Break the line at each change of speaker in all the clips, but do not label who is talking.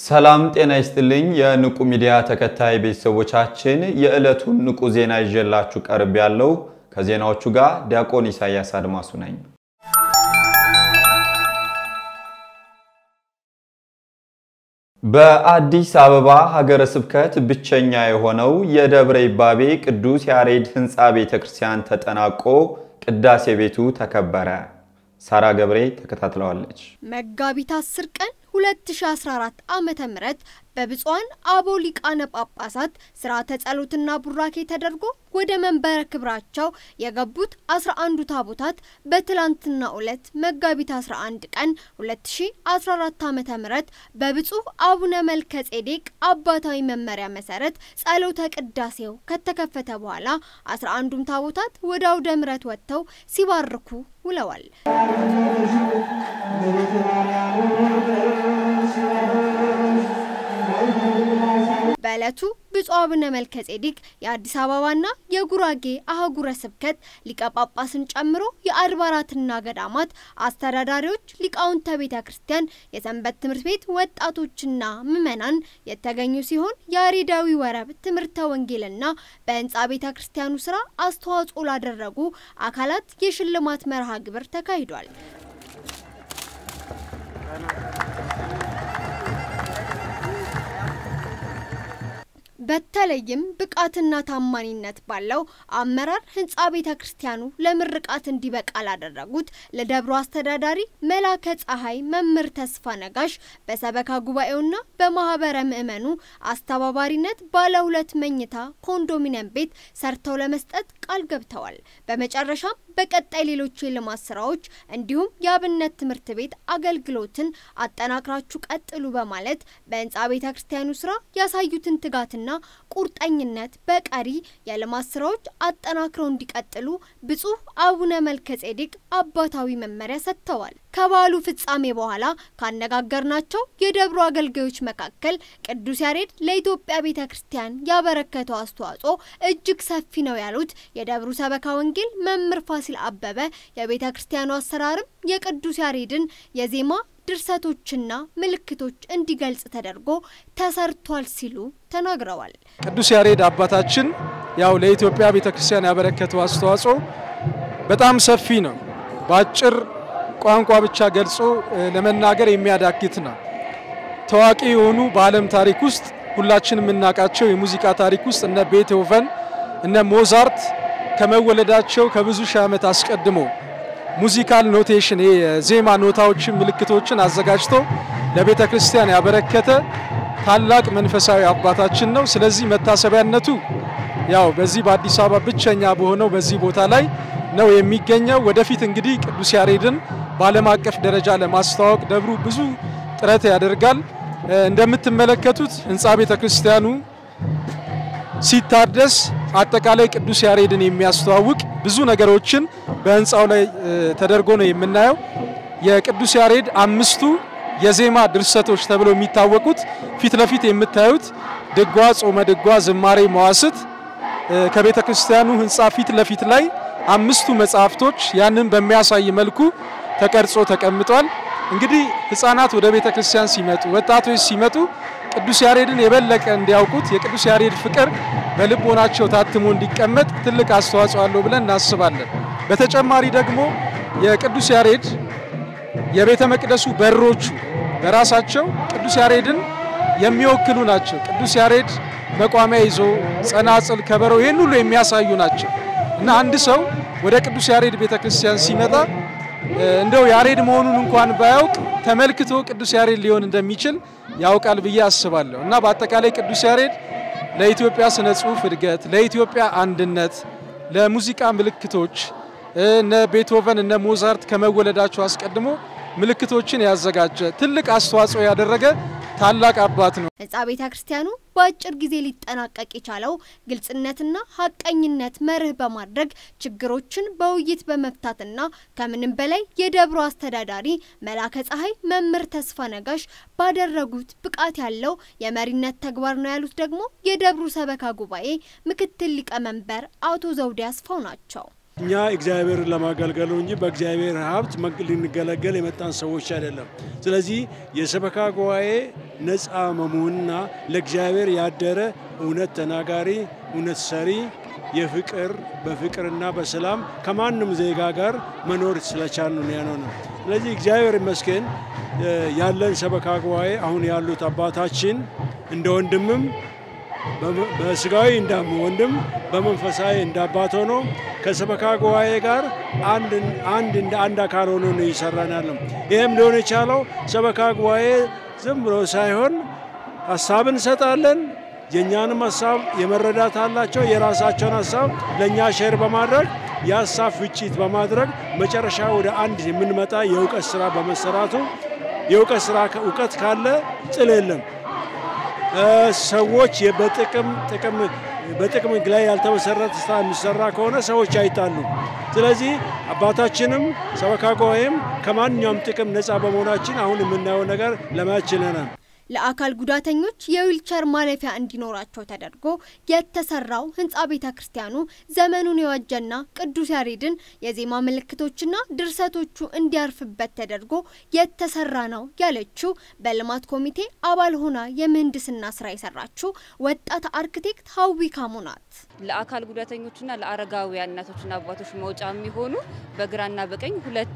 ሰላም ጤና ይስጥልኝ። የንቁ ሚዲያ ተከታይ ቤተሰቦቻችን የዕለቱን ንቁ ዜና ይዤላችሁ ቀርብ ያለው ከዜናዎቹ ጋር ዲያቆን ኢሳያስ አድማሱ ነኝ። በአዲስ አበባ ሀገረ ስብከት ብቸኛ የሆነው የደብረ ይባቤ ቅዱስ ያሬድ ሕንፃ ቤተ ክርስቲያን ተጠናቆ ቅዳሴ ቤቱ ተከበረ። ሳራ ገብሬ ተከታትለዋለች።
መጋቢት 10 ቀን 2014 ዓመተ ምህረት በብፁዓን አበው ሊቃነ ጳጳሳት ስርዓተ ጸሎትና ቡራኬ ተደርጎ ወደ መንበረ ክብራቸው የገቡት 11ዱ ታቦታት በትላንትናው ዕለት መጋቢት 11 ቀን 2014 ዓመተ ምህረት በብፁዕ አቡነ መልከ ጼዴቅ አባታዊ መመሪያ መሰረት ጸሎተ ቅዳሴው ከተከፈተ በኋላ 11ዱም ታቦታት ወደ አውደ ምሕረት ወጥተው ሲባርኩ ውለዋል። በዕለቱ ብፁዕ አቡነ መልከ ጼዴቅ የአዲስ አበባና የጉራጌ አህጉረ ስብከት ሊቀ ጳጳስን ጨምሮ የአድባራትና ገዳማት አስተዳዳሪዎች፣ ሊቃውንተ ቤተ ክርስቲያን፣ የሰንበት ትምህርት ቤት ወጣቶችና ምዕመናን የተገኙ ሲሆን ያሬዳዊ ወረብ ትምህርተ ወንጌልና በህንፃ ቤተ ክርስቲያኑ ስራ አስተዋጽኦ ላደረጉ አካላት የሽልማት መርሃ ግብር ተካሂዷል። በተለይም ብቃትና ታማኒነት ባለው አመራር ህንፃ ቤተ ክርስቲያኑ ለምርቃት እንዲበቃ ላደረጉት ለደብሮ አስተዳዳሪ መላከ ፀሐይ መምህር ተስፋ ነጋሽ በሰበካ ጉባኤውና በማህበረ ምዕመኑ አስተባባሪነት ባለ ሁለት መኝታ ኮንዶሚኒየም ቤት ሰርተው ለመስጠት ቃል ገብተዋል። በመጨረሻም በቀጣይ ሌሎች የልማት ስራዎች እንዲሁም የአብነት ትምህርት ቤት አገልግሎትን አጠናክራችሁ ቀጥሉ በማለት በህንፃ ቤተ ክርስቲያኑ ስራ ያሳዩትን ትጋትና ቁርጠኝነት በቀሪ የልማት ስራዎች አጠናክረው እንዲቀጥሉ ብፁዕ አቡነ መልከ ጼዴቅ አባታዊ መመሪያ ሰጥተዋል። ከበዓሉ ፍጻሜ በኋላ ካነጋገርናቸው የደብሩ አገልጋዮች መካከል ቅዱስ ያሬድ ለኢትዮጵያ ቤተ ክርስቲያን ያበረከተው አስተዋጽኦ እጅግ ሰፊ ነው ያሉት የደብሩ ሰበካ ወንጌል መምህር ፋሲል አበበ የቤተ ክርስቲያኑ አሰራርም የቅዱስ ያሬድን የዜማ ድርሰቶችና ምልክቶች እንዲገልጽ ተደርጎ ተሰርቷል ሲሉ ተናግረዋል።
ቅዱስ ያሬድ አባታችን ያው ለኢትዮጵያ ቤተ ክርስቲያን ያበረከተው አስተዋጽኦ በጣም ሰፊ ነው። በአጭር ቋንቋ ብቻ ገልጾ ለመናገር የሚያዳግት ነው። ታዋቂ የሆኑ በዓለም ታሪክ ውስጥ ሁላችን የምናውቃቸው የሙዚቃ ታሪክ ውስጥ እነ ቤትሆቨን እነ ሞዛርት ከመወለዳቸው ከብዙ ሺህ ዓመት አስቀድሞ ሙዚካል ኖቴሽን የዜማ ኖታዎችን ምልክቶችን አዘጋጅቶ ለቤተ ክርስቲያን ያበረከተ ታላቅ መንፈሳዊ አባታችን ነው። ስለዚህ መታሰቢያነቱ ያው በዚህ በአዲስ አበባ ብቸኛ በሆነው በዚህ ቦታ ላይ ነው የሚገኘው። ወደፊት እንግዲህ ቅዱስ ያሬድን በዓለም አቀፍ ደረጃ ለማስተዋወቅ ደብሩ ብዙ ጥረት ያደርጋል። እንደምትመለከቱት ህንፃ ቤተ ክርስቲያኑ ሲታደስ አጠቃላይ ቅዱስ ያሬድን የሚያስተዋውቅ ብዙ ነገሮችን በህንፃው ላይ ተደርጎ ነው የምናየው። የቅዱስ ያሬድ አምስቱ የዜማ ድርሰቶች ተብለው የሚታወቁት ፊት ለፊት የምታዩት ድጓ፣ ጾመ ድጓ፣ ዝማሬ፣ መዋስት ከቤተ ክርስቲያኑ ህንፃ ፊት ለፊት ላይ አምስቱ መጽሐፍቶች ያንን በሚያሳይ መልኩ ተቀርጾ ተቀምጧል። እንግዲህ ህፃናት ወደ ቤተ ክርስቲያን ሲመጡ፣ ወጣቶች ሲመጡ ቅዱስ ያሬድን የበለቀ እንዲያውቁት የቅዱስ ያሬድ ፍቅር በልቦናቸው ታትሞ እንዲቀመጥ ትልቅ አስተዋጽኦ አለው ብለን እናስባለን። በተጨማሪ ደግሞ የቅዱስ ያሬድ የቤተ መቅደሱ በሮቹ በራሳቸው ቅዱስ ያሬድን የሚወክሉ ናቸው። ቅዱስ ያሬድ መቋሚያ ይዞ ጸናጽል፣ ከበሮ ይህን ሁሉ የሚያሳዩ ናቸው እና አንድ ሰው ወደ ቅዱስ ያሬድ ቤተ ክርስቲያን ሲመጣ እንደው ያሬድ መሆኑን እንኳን ባያውቅ ተመልክቶ ቅዱስ ያሬድ ሊሆን እንደሚችል ያውቃል ብዬ አስባለሁ እና በአጠቃላይ ቅዱስ ያሬድ ለኢትዮጵያ ስነ ጽሁፍ እድገት፣ ለኢትዮጵያ አንድነት፣ ለሙዚቃ ምልክቶች እነ ቤትሆቨን እነ ሞዛርት ከመወለዳቸው አስቀድሞ ምልክቶችን ያዘጋጀ ትልቅ አስተዋጽኦ ያደረገ ታላቅ አባት ነው።
ህንፃ ቤተ ክርስቲያኑ በአጭር ጊዜ ሊጠናቀቅ የቻለው ግልጽነትና ሀቀኝነት መርህ በማድረግ ችግሮችን በውይይት በመፍታትና ከምንም በላይ የደብሮ አስተዳዳሪ መላከ ፀሐይ መምህር ተስፋ ነጋሽ ባደረጉት ብቃት ያለው የመሪነት ተግባር ነው ያሉት ደግሞ የደብሩ ሰበካ ጉባኤ ምክትል ሊቀመንበር አቶ ዘውዴ አስፋው ናቸው።
እኛ እግዚአብሔርን ለማገልገሉ እንጂ በእግዚአብሔር ሀብት ልንገለገል የመጣን ሰዎች አይደለም። ስለዚህ የሰበካ ጉባኤ ነፃ መሆንና ለእግዚአብሔር ያደረ እውነት ተናጋሪ፣ እውነት ሰሪ፣ የፍቅር በፍቅርና በሰላም ከማንም ዜጋ ጋር መኖር ስለቻል ነው ያነው ነው። ስለዚህ እግዚአብሔር ይመስገን ያለን ሰበካ ጉባኤ አሁን ያሉት አባታችን እንደ ወንድምም በስጋዊ እንደ ወንድም በመንፈሳዊ እንደ አባት ሆኖ ከሰበካ ጉባኤ ጋር አንድ እንደ አንድ አካል ሆኖ ነው እየሰራን ያለው። ይህም ሊሆን የቻለው ሰበካ ጉባኤ ዝም ብሎ ሳይሆን ሀሳብ እንሰጣለን። የእኛንም ሀሳብ የመረዳት አላቸው። የራሳቸውን ሀሳብ ለእኛ ሼር በማድረግ የሀሳብ ፍጭት በማድረግ መጨረሻ ወደ አንድ የምንመጣ የእውቀት ስራ በመሰራቱ የእውቀት ስራ እውቀት ካለ ጥል የለም። ሰዎች በጥቅም ጥቅም በጥቅም ላይ ያልተመሰረተ ስራ የሚሰራ ከሆነ ሰዎች አይጣሉም። ስለዚህ አባታችንም ሰበካ ጉባኤም ከማንኛውም ጥቅም ነፃ በመሆናችን አሁን የምናየው ነገር ለማየት ችለናል።
ለአካል ጉዳተኞች የዊልቸር ማለፊያ እንዲኖራቸው ተደርጎ የተሰራው ህንፃ ቤተ ክርስቲያኑ ዘመኑን የዋጀና ቅዱስ ያሬድን የዜማ ምልክቶችና ድርሰቶቹ እንዲያርፍበት ተደርጎ የተሰራ ነው ያለችው በልማት ኮሚቴ አባል ሆና የምህንድስና ስራ የሰራችው ወጣት አርክቴክት ሀዊ ካሙ ናት።
ለአካል ጉዳተኞችና ለአረጋውያን እናቶችና አባቶች መውጫ የሚሆኑ በግራና በቀኝ ሁለት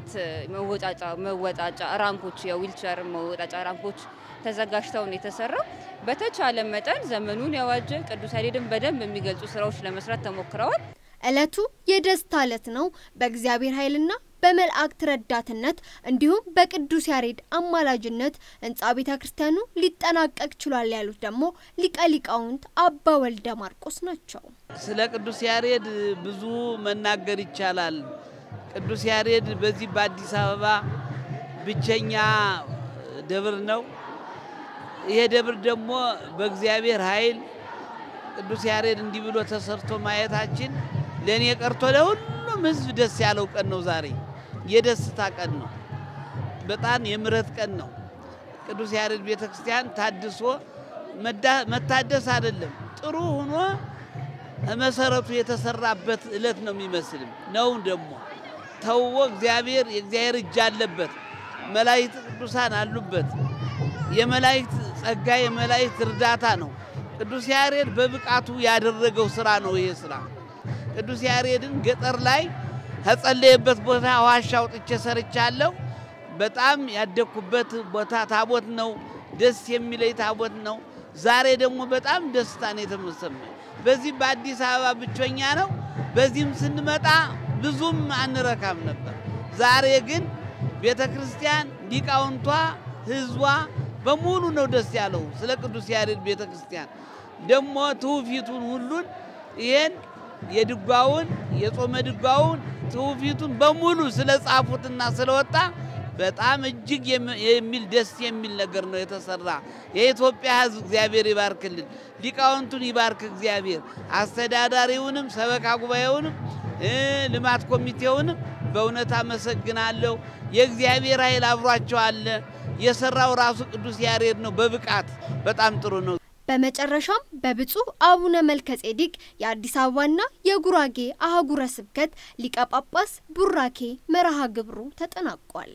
መወጣጫ ራምፖች የዊልቸር መወጣጫ ራምፖች ተዘጋጅተው ነው የተሰራው። በተቻለ መጠን ዘመኑን የዋጀ ቅዱስ ያሬድን በደንብ የሚገልጹ ስራዎች ለመስራት ተሞክረዋል።
እለቱ የደስታ እለት ነው። በእግዚአብሔር ኃይልና በመላእክት ረዳትነት እንዲሁም በቅዱስ ያሬድ አማላጅነት ህንፃ ቤተ ክርስቲያኑ ሊጠናቀቅ ችሏል ያሉት ደግሞ ሊቀ ሊቃውንት አባ ወልደ ማርቆስ ናቸው።
ስለ ቅዱስ ያሬድ ብዙ መናገር ይቻላል። ቅዱስ ያሬድ በዚህ በአዲስ አበባ ብቸኛ ደብር ነው። ይሄ ደብር ደግሞ በእግዚአብሔር ኃይል ቅዱስ ያሬድ እንዲህ ብሎ ተሰርቶ ማየታችን ለእኔ ቀርቶ ለሁሉም ህዝብ ደስ ያለው ቀን ነው። ዛሬ የደስታ ቀን ነው። በጣም የምሕረት ቀን ነው። ቅዱስ ያሬድ ቤተ ክርስቲያን ታድሶ መታደስ አይደለም ጥሩ ሆኖ መሰረቱ የተሰራበት እለት ነው የሚመስልም ነው። ደግሞ ተውቦ እግዚአብሔር የእግዚአብሔር እጅ አለበት። መላእክት ቅዱሳን አሉበት። የመላእክት ጸጋ የመላእክት እርዳታ ነው። ቅዱስ ያሬድ በብቃቱ ያደረገው ስራ ነው። ይሄ ስራ ቅዱስ ያሬድን ገጠር ላይ ከጸለየበት ቦታ ዋሻ አውጥቼ ሰርቻለሁ። በጣም ያደግኩበት ቦታ ታቦት ነው። ደስ የሚለኝ ታቦት ነው። ዛሬ ደግሞ በጣም ደስታ ነው የተሰማኝ። በዚህ በአዲስ አበባ ብቸኛ ነው። በዚህም ስንመጣ ብዙም አንረካም ነበር። ዛሬ ግን ቤተ ክርስቲያን ሊቃውንቷ፣ ህዝቧ በሙሉ ነው ደስ ያለው ስለ ቅዱስ ያሬድ ቤተ ክርስቲያን ደግሞ ትውፊቱን ሁሉን ይሄን የድጓውን የጾመ ድጓውን ትውፊቱን በሙሉ ስለ ጻፉትና ስለወጣ በጣም እጅግ የሚል ደስ የሚል ነገር ነው የተሰራ። የኢትዮጵያ ሕዝብ እግዚአብሔር ይባርክልን፣ ሊቃውንቱን ይባርክ እግዚአብሔር፣ አስተዳዳሪውንም፣ ሰበካ ጉባኤውንም፣ ልማት ኮሚቴውንም በእውነት አመሰግናለሁ። የእግዚአብሔር ኃይል አብሯቸው አለ። የሰራው ራሱ ቅዱስ ያሬድ ነው። በብቃት በጣም ጥሩ ነው።
በመጨረሻም በብፁዕ አቡነ መልከጼዴቅ የአዲስ አበባና የጉራጌ አህጉረ ስብከት ሊቀ ጳጳስ ቡራኬ መርሃ ግብሩ ተጠናቋል።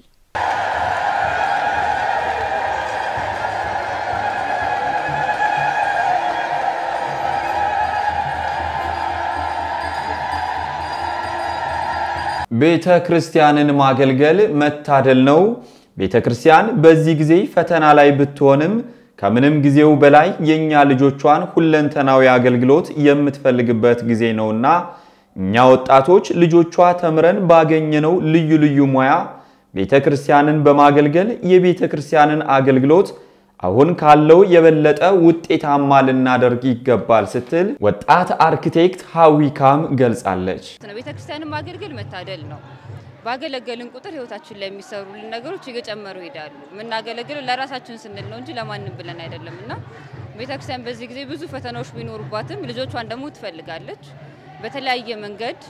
ቤተ ክርስቲያንን ማገልገል መታደል ነው። ቤተ ክርስቲያን በዚህ ጊዜ ፈተና ላይ ብትሆንም ከምንም ጊዜው በላይ የእኛ ልጆቿን ሁለንተናዊ አገልግሎት የምትፈልግበት ጊዜ ነውና እኛ ወጣቶች ልጆቿ ተምረን ባገኘነው ልዩ ልዩ ሙያ ቤተ ክርስቲያንን በማገልገል የቤተ ክርስቲያንን አገልግሎት አሁን ካለው የበለጠ ውጤታማ ልናደርግ ይገባል ስትል ወጣት አርክቴክት ሀዊካም ገልጻለች።
ቤተ ክርስቲያንን ማገልገል መታደል ነው። ባገለገልን ቁጥር ህይወታችን ላይ የሚሰሩልን ነገሮች እየጨመሩ ይሄዳሉ። የምናገለግለው ለራሳችን ስንል ነው እንጂ ለማንም ብለን አይደለም እና ቤተክርስቲያን በዚህ ጊዜ ብዙ ፈተናዎች ቢኖሩባትም ልጆቿን ደግሞ ትፈልጋለች። በተለያየ መንገድ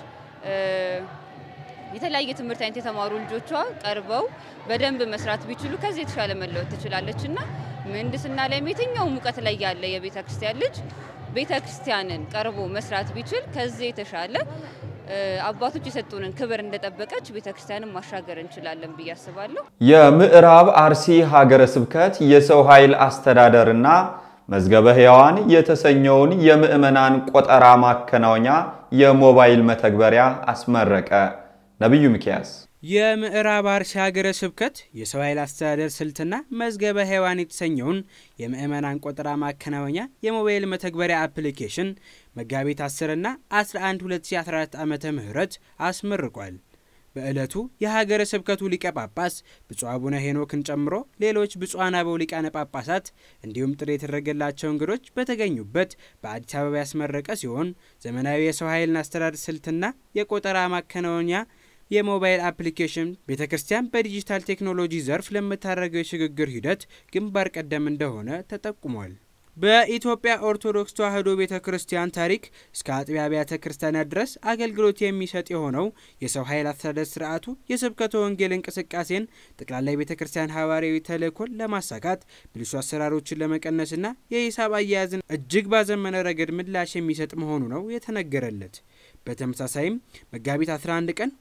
የተለያየ ትምህርት አይነት የተማሩ ልጆቿ ቀርበው በደንብ መስራት ቢችሉ ከዚህ የተሻለ መለወጥ ትችላለች እና ምህንድስና ላይም የትኛውም እውቀት ላይ ያለ የቤተ ክርስቲያን ልጅ ቤተ ክርስቲያንን ቀርቦ መስራት ቢችል ከዚህ የተሻለ አባቶች የሰጡንን ክብር እንደጠበቀች ቤተክርስቲያንን ማሻገር እንችላለን ብዬ አስባለሁ።
የምዕራብ አርሲ ሀገረ ስብከት የሰው ኃይል አስተዳደርና መዝገበ ሕያዋን የተሰኘውን የምዕመናን ቆጠራ ማከናወኛ የሞባይል መተግበሪያ አስመረቀ። ነቢዩ ሚኪያስ
የምዕራብ አርሲ ሀገረ ስብከት የሰው ኃይል አስተዳደር ስልትና መዝገበ ሕያዋን የተሰኘውን የምዕመናን ቆጠራ ማከናወኛ የሞባይል መተግበሪያ አፕሊኬሽን መጋቢት 10 እና 11 2014 ዓ ም አስመርቋል። በዕለቱ የሀገረ ስብከቱ ሊቀ ጳጳስ ብፁዕ አቡነ ሄኖክን ጨምሮ ሌሎች ብፁዓን አበው ሊቃነ ጳጳሳት እንዲሁም ጥሪ የተደረገላቸው እንግዶች በተገኙበት በአዲስ አበባ ያስመረቀ ሲሆን ዘመናዊ የሰው ኃይልን አስተዳደር ስልትና የቆጠራ ማከናወኛ የሞባይል አፕሊኬሽን ቤተ ክርስቲያን በዲጂታል ቴክኖሎጂ ዘርፍ ለምታደርገው የሽግግር ሂደት ግንባር ቀደም እንደሆነ ተጠቁሟል። በኢትዮጵያ ኦርቶዶክስ ተዋሕዶ ቤተ ክርስቲያን ታሪክ እስከ አጥቢያ አብያተ ክርስቲያናት ድረስ አገልግሎት የሚሰጥ የሆነው የሰው ኃይል አስተዳደር ስርዓቱ የስብከተ ወንጌል እንቅስቃሴን ጠቅላላ የቤተ ክርስቲያን ሐዋርያዊ ተልእኮን ለማሳካት ብልሹ አሰራሮችን ለመቀነስና የሂሳብ አያያዝን እጅግ ባዘመነ ረገድ ምላሽ የሚሰጥ መሆኑ ነው የተነገረለት። በተመሳሳይም መጋቢት 11 ቀን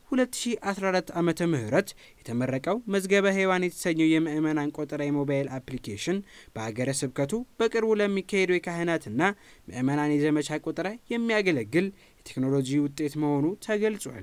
2014 ዓ ም የተመረቀው መዝገበ ሕያዋን የተሰኘው የምዕመናን ቆጠራ የሞባይል አፕሊኬሽን በሀገረ ስብከቱ በቅርቡ ለሚካሄደው የካህናትና ምዕመናን የዘመቻ ቆጠራ የሚያገለግል የቴክኖሎጂ ውጤት መሆኑ ተገልጿል።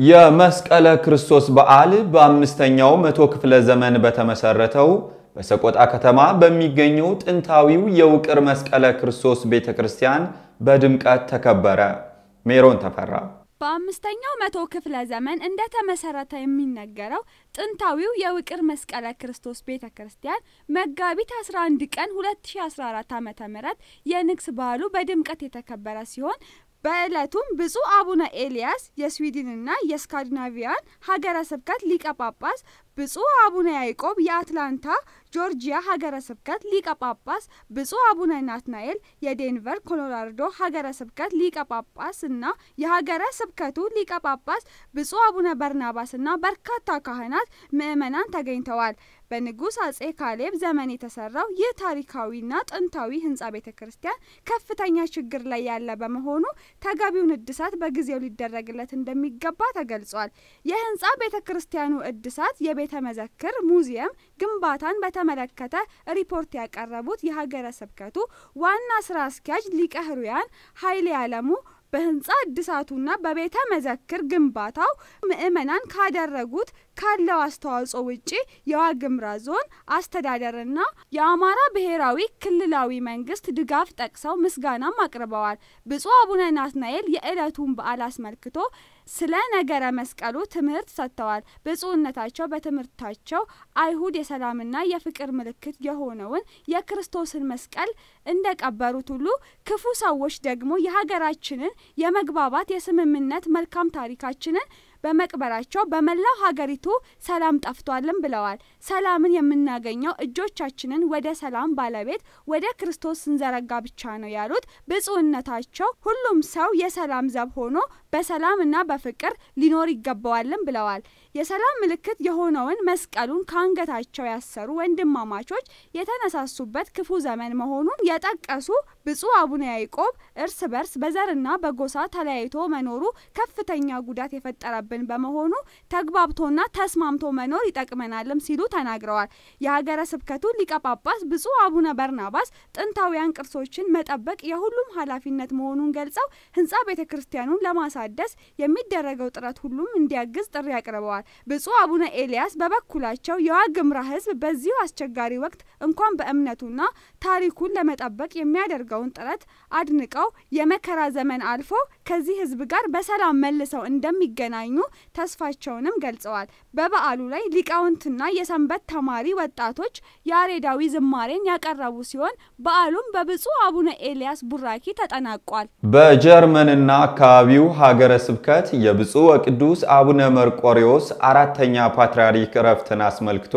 የመስቀለ ክርስቶስ በዓል በአምስተኛው መቶ ክፍለ ዘመን በተመሰረተው በሰቆጣ ከተማ በሚገኘው ጥንታዊው የውቅር መስቀለ ክርስቶስ ቤተ ክርስቲያን በድምቀት ተከበረ። ሜሮን ተፈራ
በአምስተኛው መቶ ክፍለ ዘመን እንደተመሰረተ የሚነገረው ጥንታዊው የውቅር መስቀለ ክርስቶስ ቤተ ክርስቲያን መጋቢት 11 ቀን 2014 ዓ.ም የንግስ በዓሉ በድምቀት የተከበረ ሲሆን በዕለቱም ብፁዕ አቡነ ኤልያስ የስዊድንና የስካንዲናቪያን ሀገረ ስብከት ሊቀ ጳጳስ፣ ብፁዕ አቡነ ያዕቆብ የአትላንታ ጆርጂያ ሀገረ ስብከት ሊቀ ጳጳስ፣ ብፁዕ አቡነ ናትናኤል የዴንቨር ኮሎራዶ ሀገረ ስብከት ሊቀ ጳጳስ እና የሀገረ ስብከቱ ሊቀ ጳጳስ ብፁዕ አቡነ በርናባስ እና በርካታ ካህናት ምዕመናን ተገኝተዋል። በንጉሥ አጼ ካሌብ ዘመን የተሰራው ይህ ታሪካዊና ጥንታዊ ህንጻ ቤተ ክርስቲያን ከፍተኛ ችግር ላይ ያለ በመሆኑ ተገቢውን እድሳት በጊዜው ሊደረግለት እንደሚገባ ተገልጿል። የህንጻ ቤተ ክርስቲያኑ እድሳት የቤተ መዘክር ሙዚየም ግንባታን በተመለከተ ሪፖርት ያቀረቡት የሀገረ ስብከቱ ዋና ስራ አስኪያጅ ሊቀ ሕሩያን ኃይሌ አለሙ በህንጻ እድሳቱና በቤተ መዘክር ግንባታው ምዕመናን ካደረጉት ካለው አስተዋጽኦ ውጪ የዋግምራ ዞን አስተዳደርና የአማራ ብሔራዊ ክልላዊ መንግስት ድጋፍ ጠቅሰው ምስጋናም አቅርበዋል። ብፁዕ አቡነ ናትናኤል የዕለቱን በዓል አስመልክቶ ስለ ነገረ መስቀሉ ትምህርት ሰጥተዋል። ብፁዕነታቸው በትምህርታቸው አይሁድ የሰላምና የፍቅር ምልክት የሆነውን የክርስቶስን መስቀል እንደቀበሩት ሁሉ ክፉ ሰዎች ደግሞ የሀገራችንን የመግባባት የስምምነት መልካም ታሪካችንን በመቅበራቸው በመላው ሀገሪቱ ሰላም ጠፍቷልም ብለዋል። ሰላምን የምናገኘው እጆቻችንን ወደ ሰላም ባለቤት ወደ ክርስቶስ ስንዘረጋ ብቻ ነው ያሉት ብፁዕነታቸው ሁሉም ሰው የሰላም ዘብ ሆኖ በሰላምና በፍቅር ሊኖር ይገባዋልም ብለዋል። የሰላም ምልክት የሆነውን መስቀሉን ከአንገታቸው ያሰሩ ወንድማማቾች የተነሳሱበት ክፉ ዘመን መሆኑን የጠቀሱ ብፁዕ አቡነ ያዕቆብ እርስ በርስ በዘርና በጎሳ ተለያይቶ መኖሩ ከፍተኛ ጉዳት የፈጠረብን በመሆኑ ተግባብቶና ተስማምቶ መኖር ይጠቅመናልም ሲሉ ተናግረዋል። የሀገረ ስብከቱ ሊቀ ጳጳስ ብፁዕ አቡነ በርናባስ ጥንታዊያን ቅርሶችን መጠበቅ የሁሉም ኃላፊነት መሆኑን ገልጸው ህንጻ ቤተ ክርስቲያኑን ለማሳደስ የሚደረገው ጥረት ሁሉም እንዲያግዝ ጥሪ አቅርበዋል። ብፁዕ አቡነ ኤልያስ በበኩላቸው የዋግምራ ህዝብ በዚሁ አስቸጋሪ ወቅት እንኳን በእምነቱና ታሪኩን ለመጠበቅ የሚያደርገውን ጥረት አድንቀው የመከራ ዘመን አልፎ ከዚህ ህዝብ ጋር በሰላም መልሰው እንደሚገናኙ ተስፋቸውንም ገልጸዋል። በበዓሉ ላይ ሊቃውንትና የሰንበት ተማሪ ወጣቶች ያሬዳዊ ዝማሬን ያቀረቡ ሲሆን በዓሉም በብፁዕ አቡነ ኤልያስ ቡራኪ ተጠናቋል።
በጀርመንና አካባቢው ሀገረ ስብከት የብፁዕ ወቅዱስ አቡነ መርቆሬዎስ አራተኛ ፓትርያርክ ዕረፍትን አስመልክቶ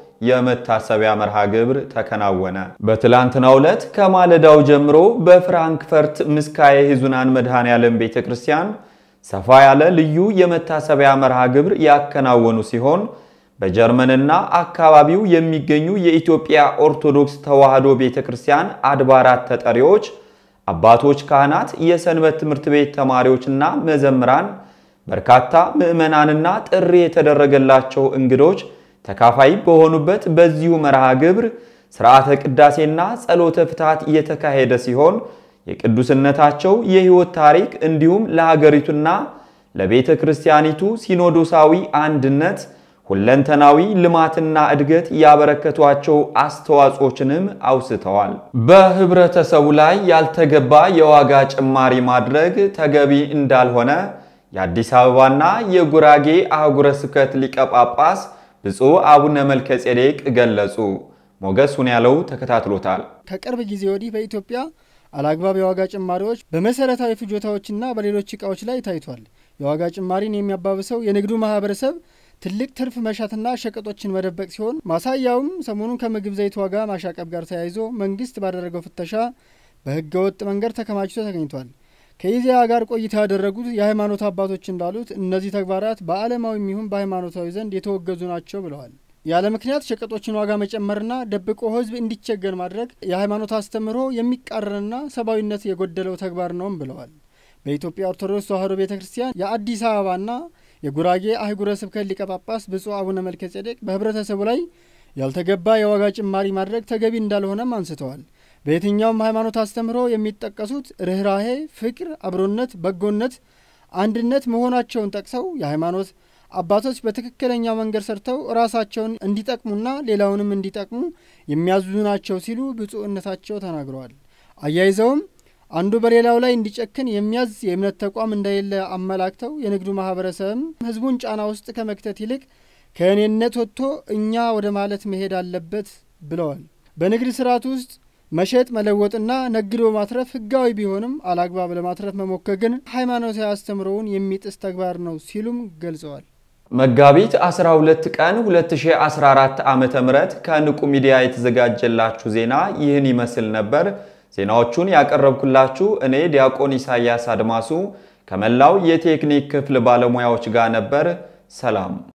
የመታሰቢያ መርሃ ግብር ተከናወነ። በትላንትናው ዕለት ከማለዳው ጀምሮ በፍራንክፈርት ምስካየ ኅዙናን መድኃኔ ዓለም ቤተ ክርስቲያን ሰፋ ያለ ልዩ የመታሰቢያ መርሃ ግብር ያከናወኑ ሲሆን በጀርመንና አካባቢው የሚገኙ የኢትዮጵያ ኦርቶዶክስ ተዋሕዶ ቤተ ክርስቲያን አድባራት ተጠሪዎች፣ አባቶች፣ ካህናት፣ የሰንበት ትምህርት ቤት ተማሪዎችና መዘምራን በርካታ ምዕመናንና ጥሪ የተደረገላቸው እንግዶች ተካፋይ በሆኑበት በዚሁ መርሃ ግብር ሥርዓተ ቅዳሴና ጸሎተ ፍትሐት እየተካሄደ ሲሆን የቅዱስነታቸው የሕይወት ታሪክ እንዲሁም ለሀገሪቱና ለቤተ ክርስቲያኒቱ ሲኖዶሳዊ አንድነት ሁለንተናዊ ልማትና እድገት ያበረከቷቸው አስተዋጽኦችንም አውስተዋል። በህብረተሰቡ ላይ ያልተገባ የዋጋ ጭማሪ ማድረግ ተገቢ እንዳልሆነ የአዲስ አበባና የጉራጌ አህጉረ ስብከት ሊቀ ጳጳስ ብፁዕ አቡነ መልከ ጼዴቅ ገለጹ። ሞገሱን ያለው ተከታትሎታል።
ከቅርብ ጊዜ ወዲህ በኢትዮጵያ አላግባብ የዋጋ ጭማሪዎች በመሰረታዊ ፍጆታዎችና በሌሎች ዕቃዎች ላይ ታይቷል። የዋጋ ጭማሪን የሚያባብሰው የንግዱ ማህበረሰብ ትልቅ ትርፍ መሻትና ሸቀጦችን መደበቅ ሲሆን ማሳያውም ሰሞኑን ከምግብ ዘይት ዋጋ ማሻቀብ ጋር ተያይዞ መንግስት ባደረገው ፍተሻ በህገ ወጥ መንገድ ተከማችቶ ተገኝቷል። ከኢዜአ ጋር ቆይታ ያደረጉት የሃይማኖት አባቶች እንዳሉት እነዚህ ተግባራት በዓለማዊም ይሁን በሃይማኖታዊ ዘንድ የተወገዙ ናቸው ብለዋል። ያለ ምክንያት ሸቀጦችን ዋጋ መጨመርና ደብቆ ህዝብ እንዲቸገር ማድረግ የሃይማኖት አስተምህሮ የሚቃረንና ሰብአዊነት የጎደለው ተግባር ነውም ብለዋል። በኢትዮጵያ ኦርቶዶክስ ተዋሕዶ ቤተ ክርስቲያን የአዲስ አበባና የጉራጌ አህጉረ ስብከት ሊቀ ጳጳስ ብፁዕ አቡነ መልከ ጼዴቅ በህብረተሰቡ ላይ ያልተገባ የዋጋ ጭማሪ ማድረግ ተገቢ እንዳልሆነም አንስተዋል። በየትኛውም ሃይማኖት አስተምህሮ የሚጠቀሱት ርኅራሄ፣ ፍቅር፣ አብሮነት፣ በጎነት፣ አንድነት መሆናቸውን ጠቅሰው የሃይማኖት አባቶች በትክክለኛው መንገድ ሰርተው ራሳቸውን እንዲጠቅሙና ሌላውንም እንዲጠቅሙ የሚያዙ ናቸው ሲሉ ብፁዕነታቸው ተናግረዋል። አያይዘውም አንዱ በሌላው ላይ እንዲጨክን የሚያዝ የእምነት ተቋም እንደሌለ አመላክተው የንግዱ ማህበረሰብም ህዝቡን ጫና ውስጥ ከመክተት ይልቅ ከእኔነት ወጥቶ እኛ ወደ ማለት መሄድ አለበት ብለዋል። በንግድ ስርዓት ውስጥ መሸጥ መለወጥና ነግዶ ማትረፍ ህጋዊ ቢሆንም አላግባብ ለማትረፍ መሞከር ግን ሃይማኖታዊ አስተምሮውን የሚጥስ ተግባር ነው ሲሉም ገልጸዋል።
መጋቢት 12 ቀን 2014 ዓ.ም ከንቁ ሚዲያ የተዘጋጀላችሁ ዜና ይህን ይመስል ነበር። ዜናዎቹን ያቀረብኩላችሁ እኔ ዲያቆን ኢሳያስ አድማሱ ከመላው የቴክኒክ ክፍል ባለሙያዎች ጋር ነበር። ሰላም